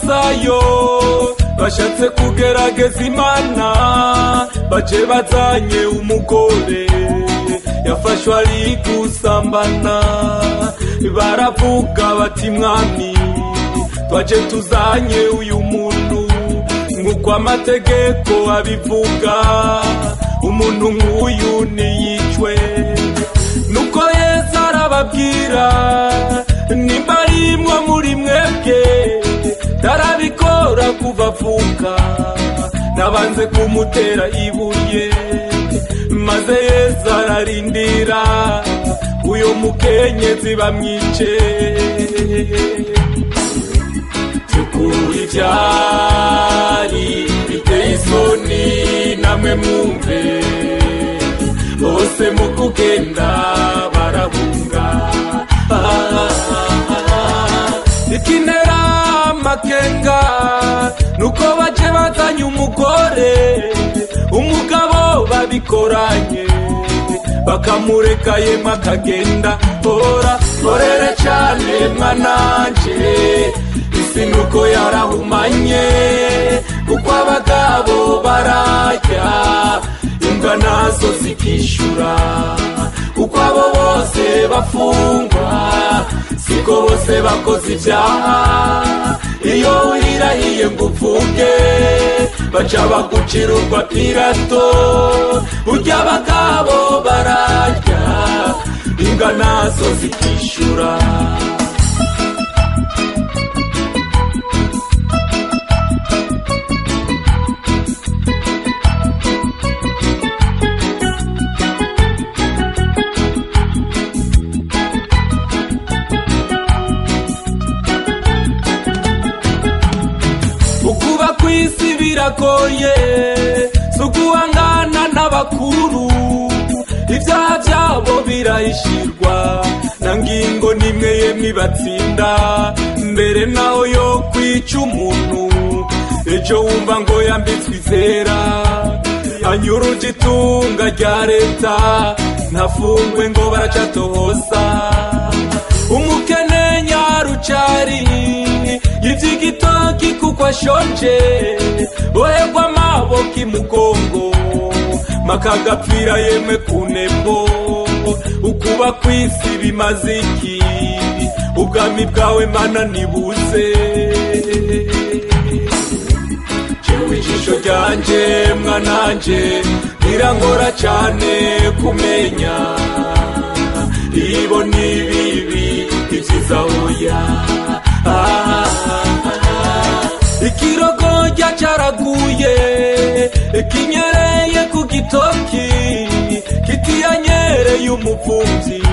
bayo bashatse kugerageza imana baje bazanye umugore yafashwe ari gusambana baravuga bati mwami twaje tuzanye uyu muntu nk'uko amategeko abivuga umuntu nk'uyu ntiyicwe nuko yesu arababwira nimba ari mwo muri mwebwe tarabikora kuva avuka nabanze kumutera ibuye maze yesu ararindira uyu mukenyezi bamwice byukuri byari biteye isoni namwe mwumve bose mu kugenda barahunga ikinera amakenga nuko baje bazanye umugore umugabo babikoranye bakamureka yema akagenda hora horere cyane mwananje isi nuko yarahumanye kuko abagabo barajya imbwa nazo zikishyura kuko abo bose bafungwa siko bose bakoze ibyaha iyo wirirahiye ngo upfuke baca bagucira urwa pirato burya abagabo bararya imbwa nazo zikishyura ukuba ku isi biragoye si uguhangana n'abakuru ibyaha byabo birahishirwa na ngingo nimwe yemwe ibatsinda mbere naho yo kwica umuntu ejo wumva ngo yambitswe izera anyura itunga rya leta ntafungwe ngo baracatohoza umukene nyarucari y'iby'igitoki kuko ashonje boherwa amaboko imugongo makagapfira yemwe ku ntego ukuba ku isi bimaze iki ubwami bwawe mana nibuze jewe ijisho ryanjye mwananjye birangora cyane kumenya ibo ni bibi ibyiza oya Ah, ah, ah. ikirogorya cyaraguye kinyereye ku gitoki kitiyanyereye umupfubyi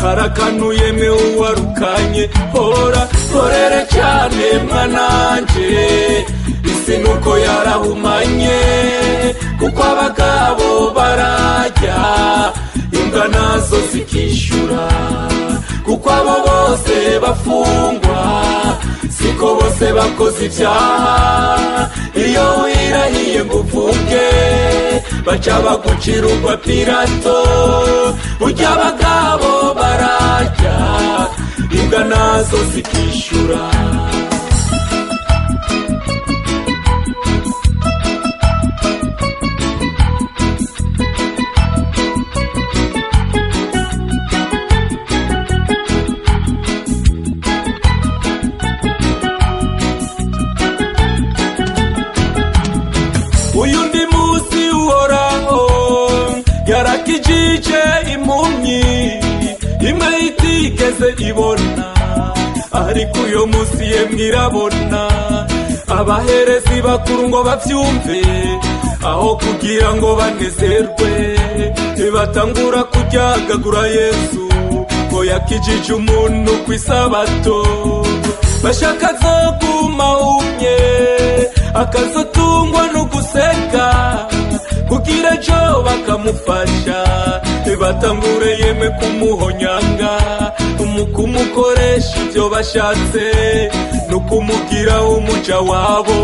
harakanuye uwarukanye hora horere cyane mwananje isi nuko yarahumanye kuko abagabo barajya imbwa nazo zikishyura kuko abo bose bafungwa siko bose bakoze ibyaha iyo wirahiye ngo uvuge baca bagucira urwa pirato burya abagabo barajya imbwa nazo zikishyura uyu ndi munsi uhoraho yarakijije impumyi imwe itigeze ibona ariko uyu munsi yemwe irabona abaherezi bakuru ngo babyumve aho kugira ngo banezerwe batangura kuryagagura yesu ngo yakijije umuntu ku isabato bashaka zo kumahumye akazotungwa no guseka kugira ejo bakamufasha batangure yeme kumuhonyanga mu kumukoresha ibyo bashatse no kumugira umuja wabo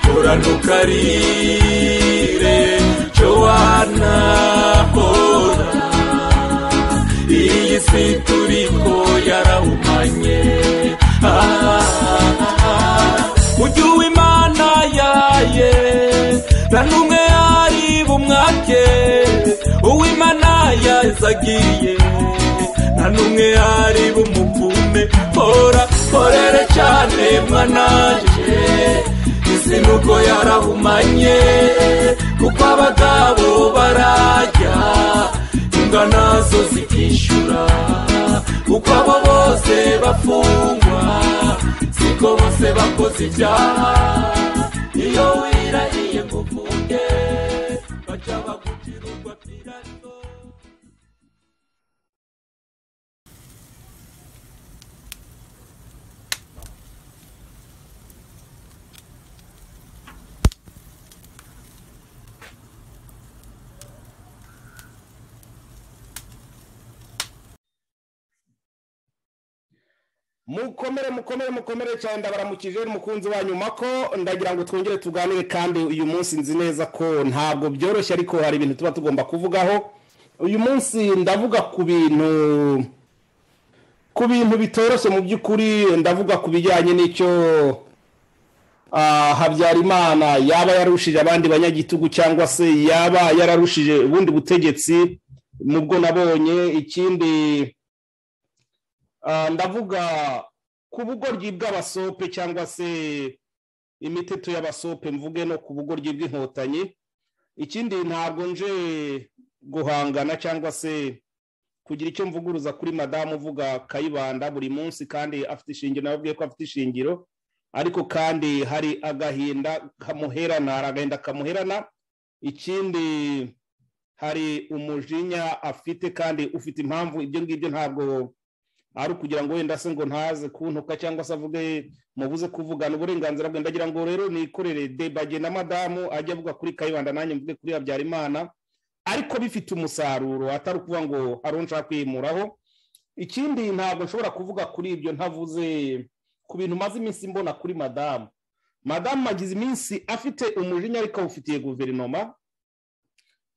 horana ukarire jowana hora iyi si turiko yarahumanye neza agiye nta n'umwe ari bumuvume hora horere cyane mwananje isi nuko yarahumanye kuko abagabo barajya imbwa nazo zikishyura kuko abo bose bafungwa siko bose bakoze ibyaha iyo wirariye ngo uvuge bajya bagugira urwa pirato mukomere mukomere mukomere cyane ndabaramukije umukunzi wanyu mako ndagira ngo twongere tuganire kandi uyu munsi nzi neza ko ntabwo byoroshye ariko hari ibintu tuba tugomba kuvugaho uyu munsi ndavuga ku bintu ku bintu bitoroshye mu by'ukuri ndavuga ku bijyanye n'icyo ah, habyarimana yaba yarushije abandi banyagitugu cyangwa se yaba yararushije ubundi butegetsi mu bwo nabonye ikindi Ah, ndavuga ku bugoryi bw'abasope cyangwa se imiteto y'abasope mvuge no ku bugoryi bw'inkotanyi ikindi ntabwo nje guhangana cyangwa se kugira icyo mvuguruza kuri madamu uvuga kayibanda buri munsi kandi afite ishingiro nawe abwiye ko afite ishingiro ariko kandi hari agahinda kamuherana hari agahinda kamuherana ikindi hari umujinya afite kandi ufite impamvu ibyo ngibyo ntabwo ari ukugira ngo wenda se ngo ntaze kuntuka cyangwa se avuge mubuze kuvugana uburenganzira bwe ndagira ngo rero nikorere debage na madamu ajye avuga kuri kayibanda nanjye mvuge kuri habyarimana ariko bifite umusaruro atari ukuvuga ngo hari uwo nshaka kwimuraho ikindi ntabwo nshobora kuvuga kuri ibyo ntavuze ku bintu maze iminsi mbona kuri madamu madamu agize iminsi afite umujinya ariko awufitiye guverinoma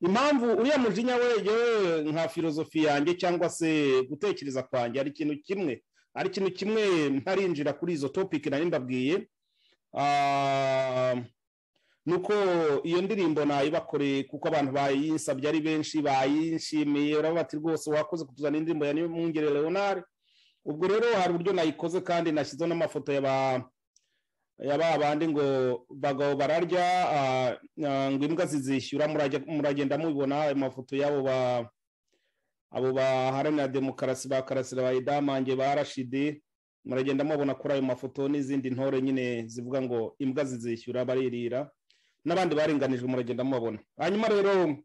impamvu uriya mujinya we yewe nka filozofi yanjye cyangwa se gutekereza kwanjye ari ikintu kimwe ari ikintu kimwe ntarinjira kuri izo topiki nari ndabwiye Ah, nuko iyo ndirimbo nayibakoreye kuko abantu bayinsabye ari benshi bayishimiye urabona bati rwose wakoze kutuzana indirimbo ya niyomwungere leonard ubwo rero hari uburyo nayikoze kandi nashyizeho n'amafoto ya ba ya ba bandi ngo bagabo bararya ah, ah, ngo imbwa zizishyura murajya- muragenda mubibona ayo mafoto y'abo ba abo baharanira demokarasi ba karasira ba idamange ba rashidi muragenda mubona kuri ayo mafoto n'izindi ntore nyine zivuga ngo imbwa zizishyura baririra n'abandi baringanijwe muragenda mubabona hanyuma rero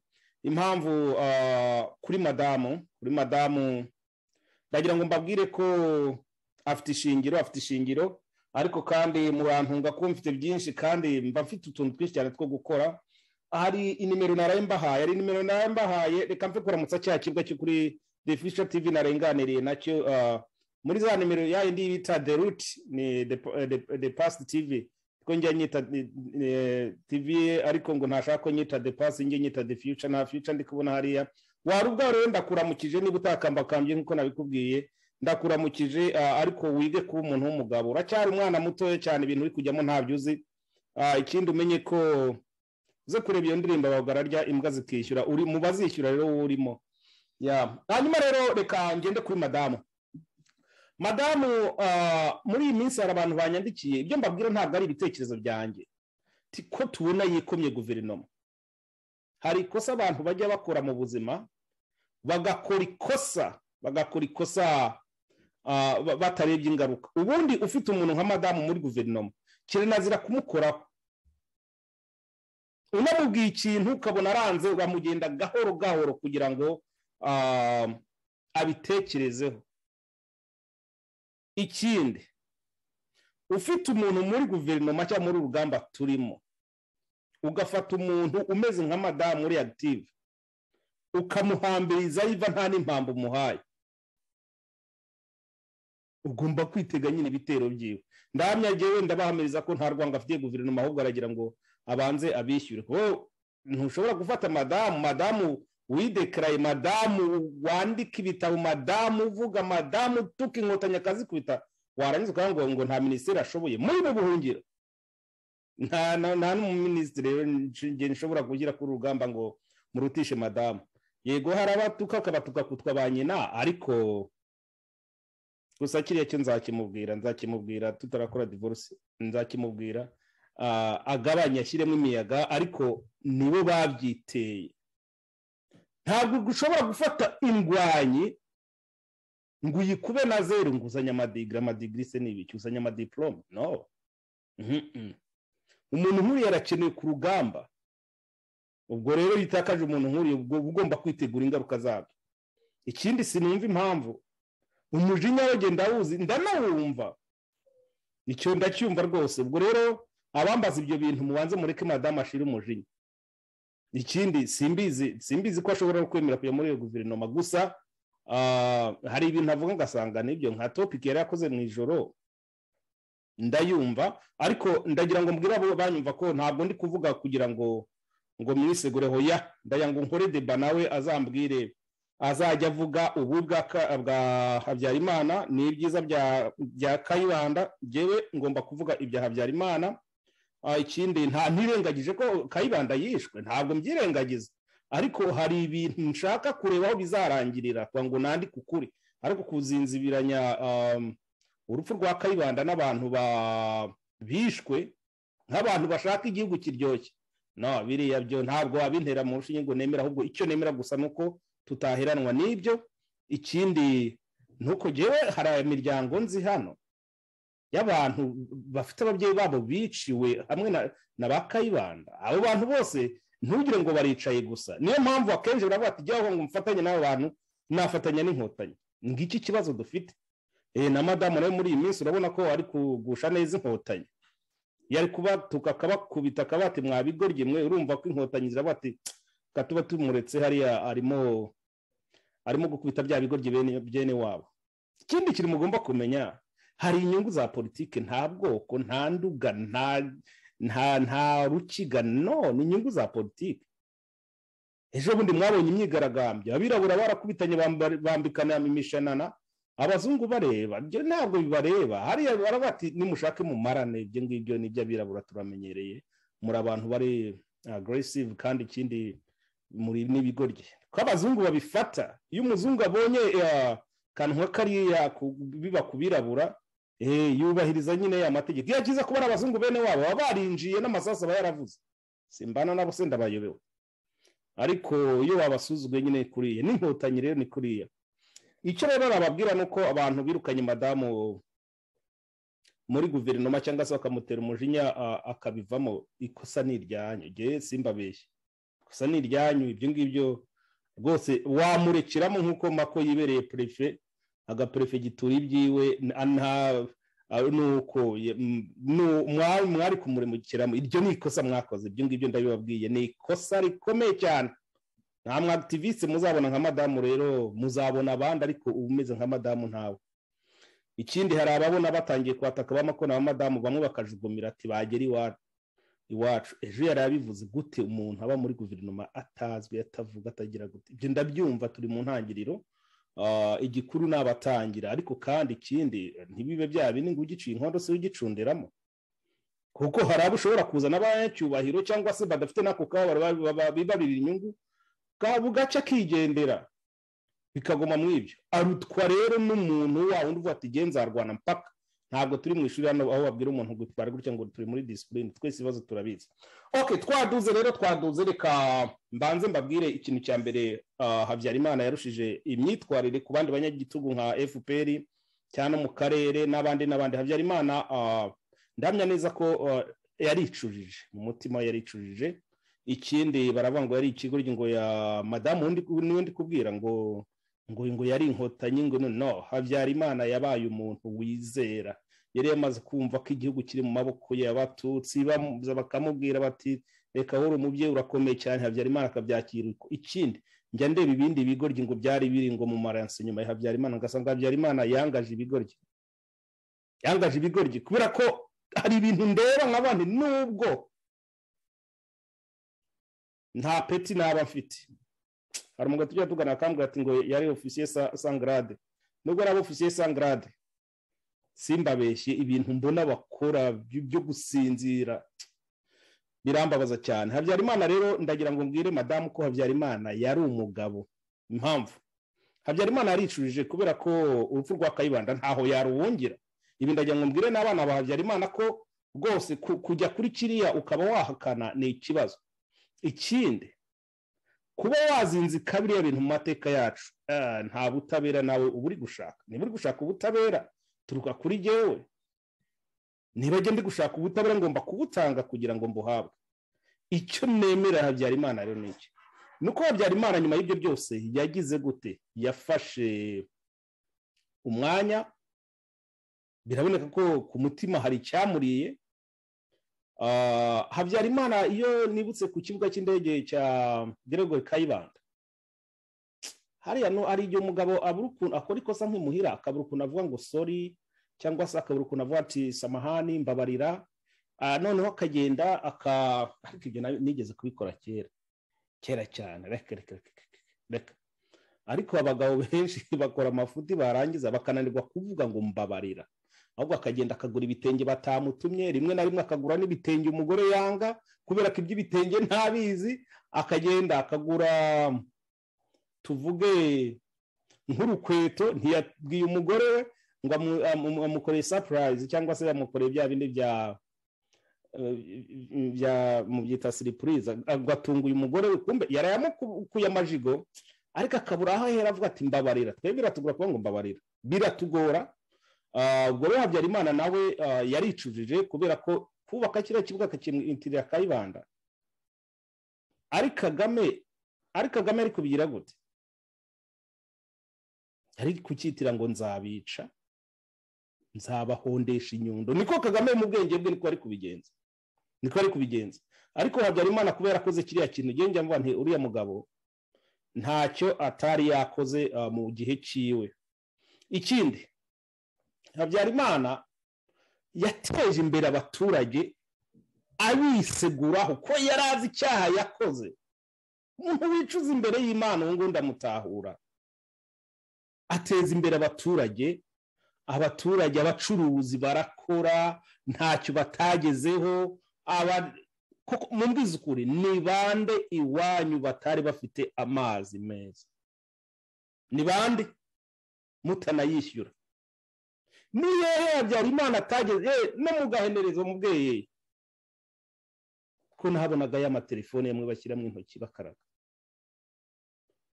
impamvu ah, kuri madamu kuri madamu ndagira ngo mbabwire ko afite ishingiro afite ishingiro ariko kandi murantunga kuba mfite byinshi kandi mba mfite utuntu twinshi cyane two gukora hari inimero naraye mbahaye hari inimero naraye mbahaye reka mve kuramutsa cya kibwa cyo kuri the future tv narenganiriye nacyo ah, muri za nimero ya yindi bita the root ni the, the, the past tv ko njya nyita eh, eh, tv ariko ngo ntashaka ko nyita the past njye nyita the future nta future ndi kubona hariya wari ubwawe rero ndakuramukije niba utakambakambye nk'uko nabikubwiye ndakuramukije ah, ariko wige kuba umuntu w'umugabo uracyari umwana mutoya cyane ibintu uri kujyamo ntabyo uzi Ah, ikindi umenye ko uze kureba iyo ndirimbo bagararya imbwa zikishyura uri mu bazishyura rero wowe urimo Ya. hanyuma rero reka ngende kuri madamu madamu ah, muri iyi minsi hari abantu banyandikiye ibyo mbabwira ntabwo ari ibitekerezo byanjye Ti- ko tubona yikomye guverinoma hari ikosa abantu bajya bakora mu buzima bagakora ikosa bagakora ikosa ah, ba- batarebye ingaruka ubundi ufite umuntu nka madamu muri guverinoma kiranazira kumukoraho unamubwiye ikintu ukabona aranze uramugenda gahoro gahoro kugira ngo ah, abitekerezeho ikindi ufite umuntu muri guverinoma cyangwa muri urugamba turimo ugafata umuntu umeze nka madamu uri active ukamuhambiriza yiva nta n'impamvu umuhaye ugomba kwitega nyine ibitero byiwe ndahamya njyewe ndabahamiriza ko nta rwanga afitiye guverinoma ahubwo aragira ngo abanze abishyure wowe ntushobora gufata madamu madamu widekaraye madamu wandika ibitabo madamu uvuga madamu utuka inkotanyi akazikubita warangiza ukavuga ngo nta minisitiri ashoboye muri mu buhungiro nta nta- nta n'umuminisitiri rero nshobora kugira kuri uru rugamba ngo murutishe madamu yego hari abatuka akabatuka kutwa ba nyina ariko gusa kiriya cyo nzakimubwira nzakimubwira tutarakora divorce nzakimubwira agabanye ashyiremo imiyaga ariko nibo babyiteye ntabwo ushobora gufata indwanyi ngo uyikube na zeru ngo uzanye amadigiri amadigiri se n'ibiki uzanye amadiporome no umuntu nk'uriya arakenewe ku rugamba ubwo rero iyo utakaje umuntu nk'uriya ubwo uba ugomba kwitegura ingaruka zabyo ikindi sinumva impamvu umujinya we genda awuzi ndanawumva icyo ndacyumva rwose ubwo rero abambaza ibyo bintu mubanze mureke madamu ashire umujinya ikindi simbizi simbizi ko ashobora no kwemera kujya muri iyo guverinoma gusa hari ibintu avuga ngasanga nibyo nka topiki yari yakoze mu ijoro ndayumva ariko ndagira ngo mbwire abo banyumva ko ntabwo ndi kuvuga kugira ngo ngo mwisegure hoya ndaya ngo nkore deba nawe azambwire azajya avuga ubu bwa habyarimana ni ibyiza bya kayibanda ngewe ngomba kuvuga ibya habyarimana ikindi nta ntirengagije ko kayibanda yishwe ntabwo mbyirengagiza ariko hari ibintu nshaka kureba aho bizarangirira ngo nandike ukuri ariko kuzinzibiranya urupfu rwa kayibanda n'abantu bishwe nk'abantu bashaka igihugu kiryoshye no biriya byo ntabwo wabintera mu rushinge ngo nemera ahubwo icyo nemera gusa ni uko tutaheranwa n'ibyo ikindi nuko ngewe hari imiryango nzi hano y'abantu bafite ababyeyi babo biciwe hamwe na ba kayibanda abo bantu bose ntugire ngo baricaye gusa niyo mpamvu akenshi baravuga ati jyaho ngo mfatanye n'abo bantu nafatanya n'inkotanyi ngiki kibazo dufite na madamu nawe muri iyi minsi urabona ko ari kugusha neza inkotanyi yari kubatuka akabakubita akabati mwabigoryi mwe urumva ko inkotanyi ziravuga ati katuba tumuretse hariya arimo arimo gukubita bya bigoryi bene wabo ikindi kintu mugomba kumenya hari inyungu za politiki nta bwoko nta nduga nta nta nta rukiga no ni inyungu za politiki ejo bundi mwabonye imyigaragambyo abirabura barakubitanye bambikana imishanana abazungu bareba ibyo ntabwo bibareba hariya barabati nimushake mumarane ibyo ngibyo ni iby'abirabura turamenyereye muri abantu bari agresive kandi ikindi muri n'ibigoryi ko abazungu babifata iyo umuzungu abonye akantu nka kariya biba ku birabura yubahiriza nyine ya mategeko iyo akiza kubona abazungu bene wabo baba barinjiye n'amasasu aba yaravuze simbana nabo se ndabayobewe ariko iyo babasuzuguye nyine kuriya n'inkotanyi rero ni kuriya icyo rero nababwira ni uko abantu birukanye madamu muri guverinoma cyangwa se bakamutera umujinya akabivamo ikosa ni iryanyu ngewe simbabeshye ikosa ni iryanyu ibyo ngibyo rwose wamurekiramo nk'uko mako yibereye perefe agaperefegitura ibyiwe nuko mwari kumuremukiramo iryo ni ikosa mwakoze ibyo ngibyo ndabibabwiye ni ikosa rikomeye cyane nta mwakitiviste muzabona nka madamu rero muzabona abandi ariko uba umeze nka madamu ntawe ikindi hari ababona batangiye kwataka bamakona ba madamu bamwe bakajugumira ati bagera iwacu iwacu ejo yari abivuze gute umuntu aba muri guverinoma atazwi atavuga atagira gute ibyo ndabyumva turi mu ntangiriro igikuru ni abatangira ariko kandi ikindi ntibibe byaba bini ngo ugiciye inkondo se ugicundiramo kuko hari abo ushobora kuzana abanyacyubahiro cyangwa se badafite n'ako kababaro bibarira inyungu bwaba gace akigendera bikaguma mu ibyo arutwa rero n'umuntu wa wundi uvuga ati genzarwana mpaka ntabwo turi mu ishuri hano aho babwira umuntu gutwara gutya ngo turi muri disipurine twese ibibazo turabizi oke twaduze rero twaduze reka mbanze mbabwire ikintu cya mbere habyarimana yarushije imyitwarire ku bandi banyagitugu nka fpr cyane mu karere n'abandi n'abandi habyarimana ndamya neza ko yaricujije mu mutima yaricujije ikindi baravuga ngo yari ikigoryi ngo ya madamu niwe ndi kubwira ngo ngo ngo yari inkotanyi ngo no habyarimana yabaye umuntu wizera yari yamaze kumva ko igihugu kiri mu maboko y'abatutsi bakamubwira bati reka wowe umubyeyi urakomeye cyane habyarimana akabyakira ikindi njya ndeba ibindi bigoryi ngo byari biri ngo mu maransi nyuma ya habyarimana ngasanga habyarimana yangaje ibigoryi yangaje ibigoryi kubera ko hari ibintu ndeba nk'abandi nubwo nta peti naba mfite hari umugabo tujya tugana akambwira ati ngo yari ofisiye sangarade nubwo yari ofisiye sangarade simbabeshye ibintu mbona bakora byo gusinzira birambabaza cyane habyarimana rero ndagira ngo mbwire madamu ko habyarimana yari umugabo impamvu habyarimana yaricujije kubera ko urupfu rwa kayibanda ntaho yaruwungira ibi ndagira ngo mbwire n'abana ba habyarimana ko rwose kujya kuri kiriya ukaba wahakana ni ikibazo ikindi kuba wazinzika biriya bintu mu mateka yacu nta butabera nawe uba uri gushaka niba uri gushaka ubutabera turuka kuri jyewe niba njya ndi gushaka ubutabera ngomba kubutanga kugira ngo mbuhabwe icyo nemera habyarimana rero ni iki ni uko habyarimana nyuma y'ibyo byose yagize gute yafashe umwanya biraboneka ko ku mutima hari icyamuriye habyarimana iyo nibutse ku kibuga cy'indege cya gregory kayibanda hariya hari igihe umugabo abura ukuntu akora ikosa nk'imuhira akabura ukuntu avuga ngo sori cyangwa se akabura ukuntu avuga ati samahani mbabarira noneho akagenda aka ariko ibyo nigeze kubikora kera kera cyane reka reka reka ariko abagabo benshi bakora amafuti barangiza bakananirwa kuvuga ngo mbabarira ahubwo akagenda akagura ibitenge batamutumye rimwe na rimwe akagura n'ibitenge umugore yanga kubera ko iby'ibitenge ntabizi akagenda akagura tuvuge nk'urukweto ntiyabwiye umugore we ngo amukoreye sapurayizi cyangwa se yamukoreye bya bindi bya mubyita siripuriza agatunguye umugore we kumbe yarayamukuye amajigo ariko akabura aho ahera avuga ati mbabarira twe biratugora kuba ngo mbabarira biratugora ubwo rero habyarimana nawe yaricujije kubera ko kubaka kiriya kibuga akakimutirira kayibanda ari kagame ari kagame ari kubigira gute ari kucyitira ngo nzabica nzabahondesha inyundo niko kagame mu bwenge bwe niko ari kubigenza niko ari kubigenza ariko habyarimana kubera akoze kiriya kintu njya mvuga nti uriya mugabo ntacyo atari yakoze mu gihe cyiwe ikindi habyarimana yateje imbere abaturage abiseguraho ko yari azi icyaha yakoze umuntu wicuza imbere y'imana ubu ngubu ndamutahura ateza imbere abaturage abaturage abacuruzi barakora ntacyo batagezeho mu mbwizukuri ni bande iwanyu batari bafite amazi meza ni bande mutanayishyura niyo habyarimana atageze no mu gahenerezo mubweye ko nabonaga ya amatelefone yamwe bashyira mu intoki bakaraga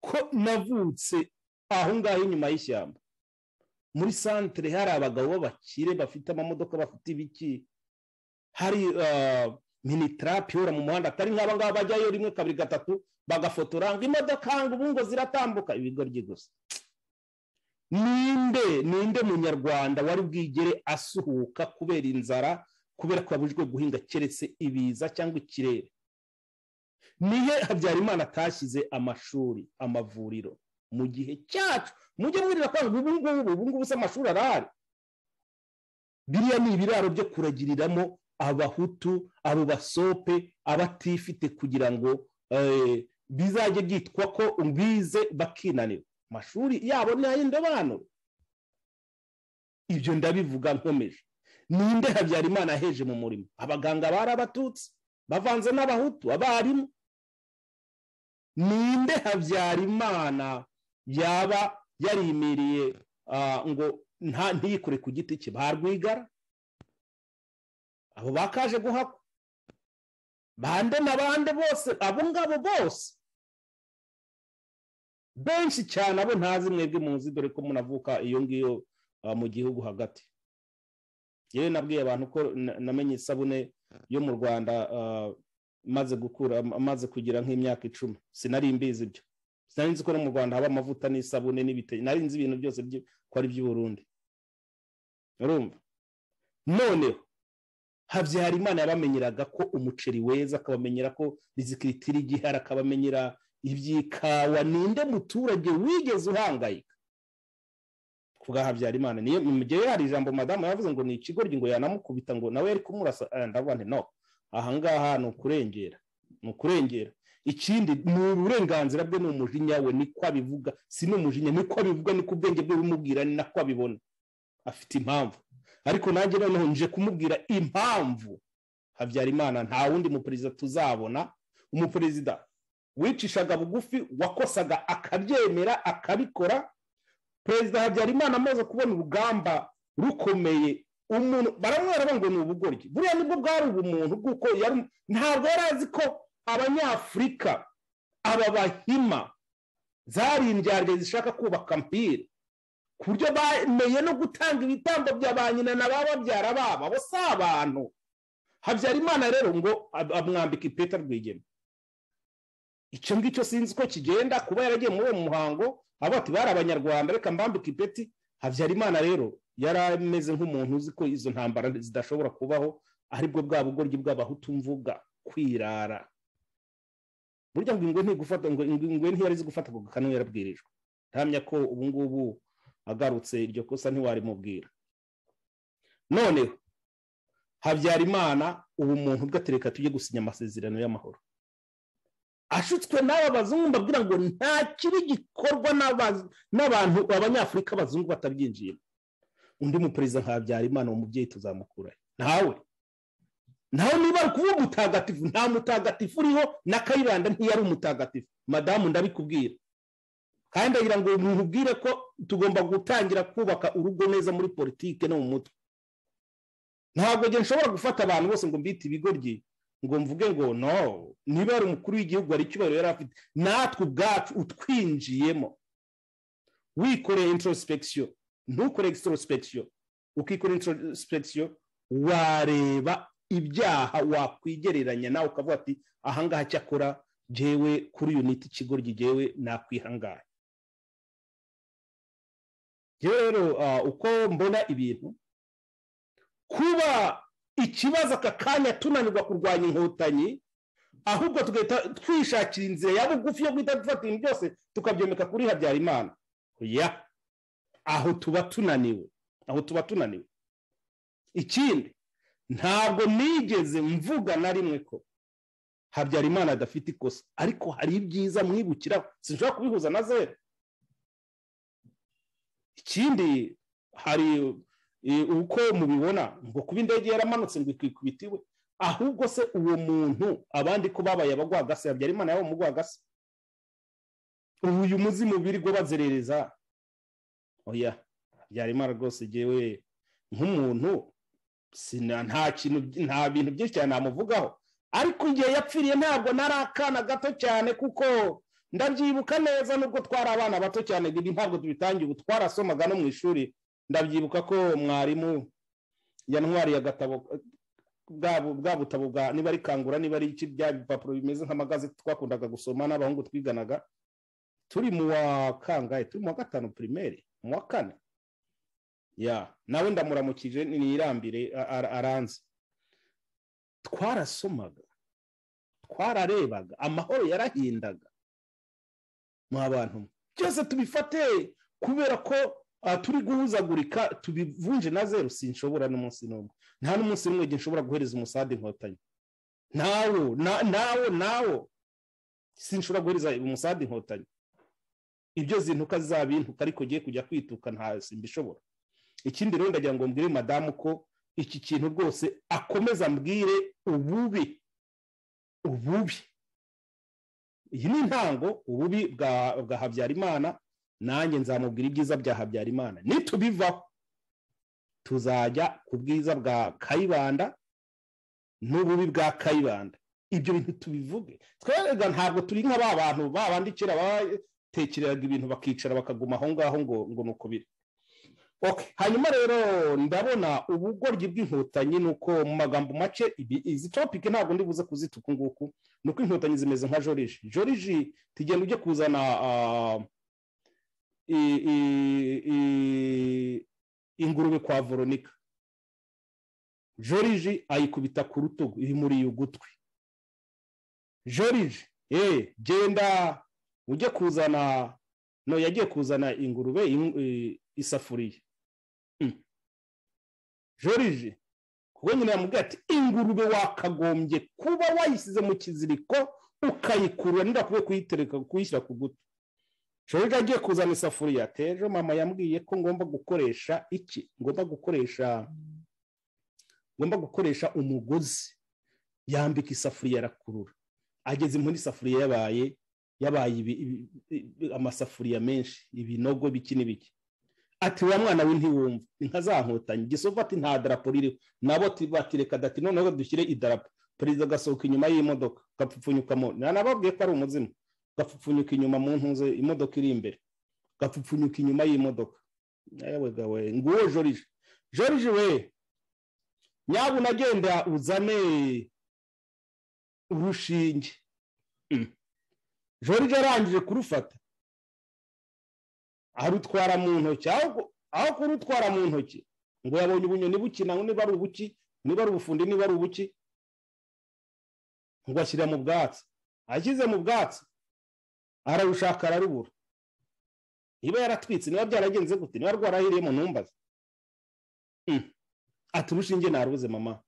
ko navutse aho ngaho inyuma y'ishyamba muri santire hari abagabo b'abakire bafite amamodoka bafite ibiki hari minitarapi ihora mu muhanda atari nk'aba ngaba bajyayo rimwe kabiri gatatu bagafotora ngo imodoka ngo ubu ngo ziratambuka ibigoryi gusa ninde ninde munyarwanda wari bwigere asuhuka kubera inzara kubera ko abujijwe guhinga keretse ibiza cyangwa ikirere nihe habyarimana atashyize amashuri amavuriro mu gihe cyacu mujye mwirira ko ubu ngubu ubu ngubu se amashuri arahari biriya ni ibiraro byo kuragiriramo abahutu abo basope abatifite kugira ngo bizajye byitwa ko bize bakinanira amashuri yabo ni ay'indobanure ibyo ndabivuga nkomeje ninde habyarimana aheje mu murimo abaganga bari abatutsi bavanze n'abahutu abarimu ninde habyarimana yaba yarimiriye ngo ntiyikore ku giti cye barwigara abo bakaje guhakwa bande na bande bose abo ngabo bose benshi cyane abo ntazi mwebwe muzi dore ko munavuka iyo ngiyo mu gihugu hagati yewe nabwiye abantu ko namenye isabune yo mu rwanda maze gukura maze kugira nk'imyaka icumi sinari mbizi ibyo sinari nzi ko no mu rwanda haba amavuta n'isabune n'ibitenge nari nzi ibintu byose ko ari iby'uburundi urumva noneho habyarimana yabamenyeraga ko umuceri weza akabamenyera ko rizikiriti igihari akabamenyera iby'ikawa ninde muturage wigeze uhangayika ku bwa habyarimana niyo mu gihe hari ijambo madamu yavuze ngo ni ikigoryi ngo yanamukubita ngo nawe yari kumurasa ndavuga nti no ahangaha ni ukurengera ni ukurengera ikindi ni uburenganzira bwe ni umujinya we niko abivuga si n'umujinya niko abivuga niko ubwenge bwe bimubwira ni nako abibona afite impamvu ariko nanjye noneho nje kumubwira impamvu habyarimana nta wundi muperezida tuzabona umuperezida wicishaga bugufi wakosaga akabyemera akabikora perezida habyarimana amaze kubona urugamba rukomeye umuntu baramwera ngo ni ubugoryi buriya nibwo bwari ubumuntu bw'uko ntabwo yari azi ko abanyafurika aba bahima zari indyarya zishaka kubaka mpira ku buryo bameye no gutanga ibitambo bya ba nyina na ba babyara babo abo si abantu habyarimana rero ngo amwambike ipeta rwigema icyo ngicyo sinzi ko kigenda kuba yaragiye muri uwo muhango abo ati bari abanyarwanda reka mbambike ipeti habyarimana rero yari ameze nk'umuntu uzi ko izo ntambara zidashobora kubaho aribwo bwa bugoryi bw'abahutu mvuga kwirara burya ngo ingwe ntigufata ngo ingwe ntiyari izi gufata ako kanwa yarabwirijwe ntamya ko ubu ngubu agarutse iryo kosa ntiwarimubwira noneho habyarimana ubu muntu ubwatereka tujye gusinya amasezerano y'amahoro ashutswe n'aba bazungu mbabwira ngo nta kibi gikorwa n'abantu abanyafurika abazungu batabyinjiyemo undi muperezida nka habyarimana uwo mubyeyi tuzamukura ntawe nawe niba ari kuvuga umutagatifu nta mutagatifu uriho na kayibanda ntiyari umutagatifu madamu ndabikubwira kandi agira ngo umuntu ubwire ko tugomba gutangira kubaka urugo neza muri politiki no mu mutwe ntabwo nshobora gufata abantu bose ngo mbite ibigoryi ngo mvuge ngo no niba ari umukuru w'igihugu hari icyubahiro yari afite natwe ubwacu utwinjiyemo wikoreye introsipegisiyo ntukore egisitorosipegisiyo ukikora introsipegisiyo wareba ibyaha wakwigereranya nawe ukavuga ati ahangaha cyakora jyewe kuri yuniti ikigo ry'igewe nakwihangaye rero uko mbona ibintu kuba ikibazo aka kanya tunanirwa kurwanya inkotanyi ahubwo tugahita twishakira inzira ya bugufi yo guhita dufata ibintu byose tukabyomeka kuri habyarimana ya aho tuba tunaniwe aho tuba tunaniwe ikindi ntabwo nigeze mvuga na rimwe ko habyarimana adafite ikosa ariko hari ibyiza mwibukiraho sinshobora kubihuza na zeru ikindi hari uko mubibona ngo kuba indege yaramanutse ngo ikwikubite iwe ahubwo se uwo muntu abandi ko babaye abagwagase habyarimana yaba umugwagase ubu uyu muzimu birirwa bazerereza oya habyarimana rwose ngewe nk'umuntu nta kintu nta bintu byinshi cyane namuvugaho ariko igihe yapfiriye ntabwo nari akana gato cyane kuko ndabyibuka neza nubwo twari abana bato cyane ntabwo tubitangiye ubu twarasomaga no mu ishuri ndabyibuka ko mwarimu yantwariye agatabo bwa butabo bwa niba ari kangura niba ari iki bya bipapuro bimeze nk'amagazi twakundaga gusoma n'abahungu twiganaga turi mu wa kangahe turi mu wa gatanu pirimeri mu wa kane ya nawe ndamuramukije nirambire aranze twarasomaga twararebaga amahoro yarahindaga mu abantu byose tubifate kubera ko turi guhuzagurika tubivunje na zeru sinshobora n'umunsi n'umwe nta n'umunsi n'umwe nshobora guhereza umusambi inkotanyi nawo nawo nawo sinshobora guhereza umusambi inkotanyi ibyo zintuka zabintuka ariko ugiye kujya kwituka nta simbishobora ikindi rero ndagira ngo mbwire madamu ko iki kintu rwose akomeza mbwire ububi ububi iyi ni intango ububi bwa habyarimana nanjye nzamubwira ibyiza bya habyarimana nitubivaho tuzajya ku bwiza bwa kayibanda n'ububi bwa kayibanda ibyo bintu tubivuge twebwe ntabwo turi nka ba bantu babandikira batekereraga ibintu bakicara bakaguma aho ngaho ngo ngo ni uko biri hanyuma rero ndabona ubugoryi bw'inkotanyi ni uko mu magambo make izi topike ntabwo ndi buze kuzita uku nguku ni uko inkotanyi zimeze nka joriji joriji tugenda ujye kuzana ingurube kwa voronika joriji ayikubita ku rutugu iri muri ugutwi joriji eee genda ujye kuzana no yagiye kuzana ingurube isafuriya joriji kuko nyine yamubwiye ati ingurube wakagombye kuba wayisize mu kiziriko ukayikurura ntibakuwe kuyitereka kuyishyira ku gutu joriji agiye kuzana isafuriya tejo mama yambwiye ko ngomba gukoresha iki ngomba gukoresha ngomba gukoresha umugozi yambika isafuriya arakurura ageze muri isafuriya yabaye yabaye amasafuriya menshi ibinogo biki n'ibiki ati wa mwana we ntiwumva inka zankotanyi gisovu ati nta darapo ririho nabo batireka dati noneho dushyire idarapo perezida agasohoka inyuma y'imodoka gapfupfunyukamo nanababwiye ko ari umuzimu gapfupfunyuka inyuma mu ntuze imodoka iri imbere gapfupfunyuka inyuma y'imodoka gawe nguwo jorije jorije we nyaba unagenda uzane urushinge jorije arangije kurufata arutwara mu ntoki aho kurutwara mu ntoki ngo yabonye ubunyoni bukina niba ari ubuki niba ari ubufundi niba ari ubuki ngo ashyira mu bwatsi ashyize mu bwatsi ararushaka ararubura niba yaratwitse niba byaragenze gute niba rwarahiriye mu ntumbazi ati urushinge narubuze mama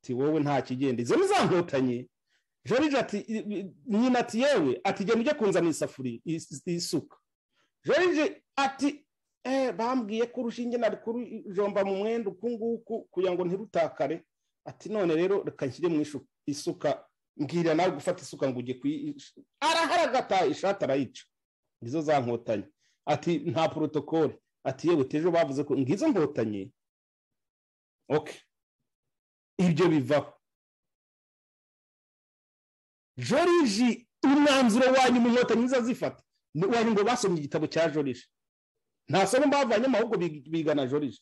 ati wowe nta kigenda izo nkotanyi jorije ati nyina ati yewe ati genda ujye kunzana isafuriya isuka jorije ati bambwiye ko urushinge nari kurujomba mu mwenda uku nguku kugira ngo ntirutakare ati none rero reka nshyire mu isuka mbwira nawe gufata isuka ngo ujye kuyisha araharagata ishati arayica izo za nkotanyi ati nta porotokole ati yewe tejo bavuze ko ngizo nkotanyi oke ibyo bivaho joriji umwanzuro wanyu mu nkotanyi zifata wari ngo basomye igitabo cya joriji nta somo bavanyemo ahubwo bigana joriji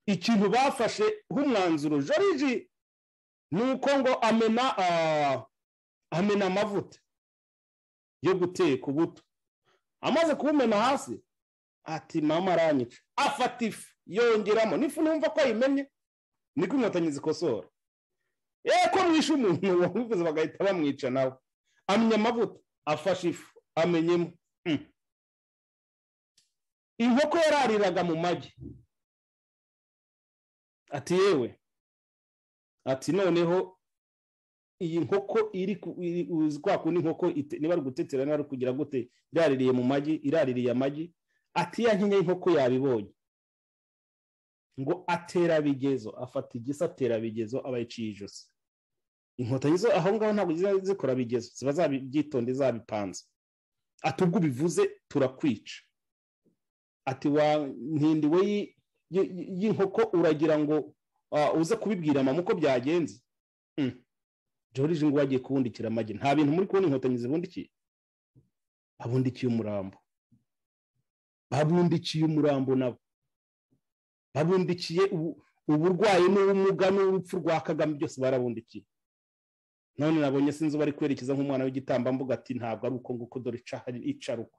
ikintu bafashe nk'umwanzuro joriji ni uko ngo amena amena amavuta yo guteka ubuto amaze kubumena hasi ati mama aranyica afata ifu yongeramo n'ifu numva ko ayimenye niko inkotanyi zikosora yewe ko mwishe umuntu wabivuze bagahita bamwica nawe amenya amavuta afashe ifu amenyemo inkoko yarariraga mu magi ati yewe ati noneho iyi nkoko iri kwa kundi inkoko niba ari gutetera niba ari kugira gute iraririye mu magi iraririye amagi ati ya nkeya y'inkoko yabibonye ngo atera bigezo afata igisa atera bigezo abayiciye ijosi inkotanyi zo aho ngaho ntabwo zikora bigezo ziba zabyitonde zabipanze ati ubwo ubivuze turakwica ati wa nkindi we y'inkoko uragira ngo uze kubibwira mama uko byagenze joriji ngo wagiye kubundikira amagi nta bintu muri kubona inkotanyi zibundikiye abundikiye umurambo babundikiye umurambo nabo babundikiye uburwayi n'ubumuga n'urupfu rwa kagame byose barabundikiye none nabonye sinzi bari kwerekeza nk'umwana w'igitambambuga ati ntabwo ari uko nguko dore ica ruko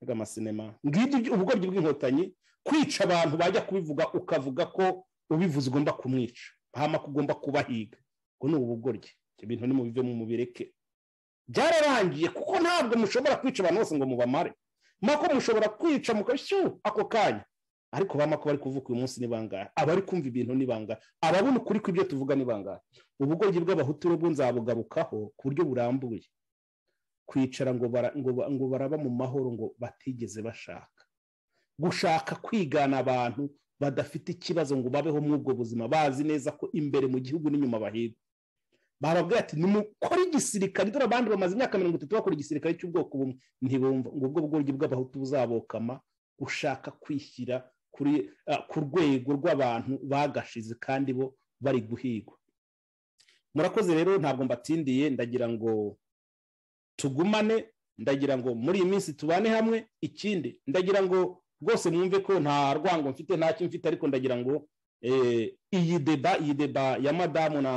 reka amasinema ngibyo ubugoryi bw'inkotanyi kwica abantu bajya kubivuga ukavuga ko ubivuze ugomba kumwica mpamako ugomba kubahiga ubwo ni ubugoryi ibyo bintu ni mubive mu mubireke byararangiye kuko ntabwo mushobora kwica abantu bose ngo mubamare mako mushobora kwica mukashyu ako kanya ariko bamako bari kuvuga uyu munsi ni bangahe abari kumva ibintu ni bangahe ababona ukuri kw'ibyo tuvuga ni bangahe ubugoryi bw'abahutu rero nzabugarukaho ku buryo burambuye kwicara ngo baraba mu mahoro ngo batigeze bashaka gushaka kwigana abantu badafite ikibazo ngo babeho muri ubwo buzima bazi neza ko imbere mu gihugu n'inyuma bahirwa barabwira ati nimukore igisirikare dore abandi bamaze imyaka mirongo itatu bakora igisirikare cy'ubwoko bumwe ntibumva ngo ubwo bwongere bw'abahutu buzabokama gushaka kwishyira ku rwego rw'abantu bagashize kandi bo bari guhigwa murakoze rero ntabwo mbatindiye ndagira ngo tugumane ndagira ngo muri iyi minsi tubane hamwe ikindi ndagira ngo rwose mwumve ko nta rwango mfite ntacyo mfite ariko ndagira ngo iyi deba iyi deba ya madamu na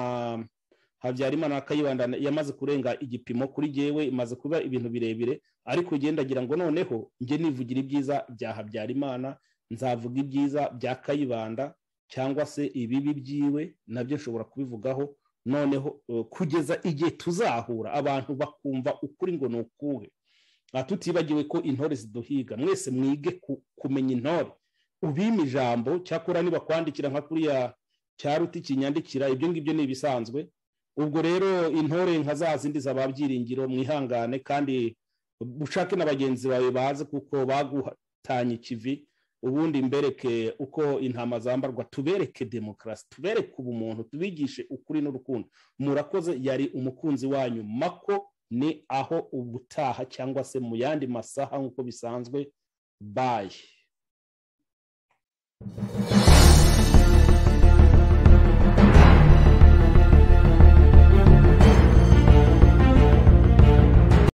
habyarimana na kayibanda yamaze kurenga igipimo kuri yewe imaze kuba ibintu birebire ariko ugenda ndagira ngo noneho njye nivugira ibyiza bya habyarimana nzavuga ibyiza bya kayibanda cyangwa se ibibi byiwe nabyo nshobora kubivugaho noneho kugeza igihe tuzahura abantu bakumva ukuri ngo ni ukuhe tutibagiwe ko intore ziduhiga mwese mwige kumenya intore ubima ijambo cyakora niba kwandikira nka kuriya cya ruti kinyandikira ibyo ngibyo ni ibisanzwe ubwo rero intore nka za zindi zaba byiringiro mwihangane kandi ushake na bagenzi bawe baze kuko baguhatanye ikivi ubundi mbereke uko intama zambarwa tubereke demokarasi tubereke ubumuntu tubigishe ukuri n'urukundo murakoze yari umukunzi wanyu mako ni aho ubutaha cyangwa se mu yandi masaha nk'uko bisanzwe baye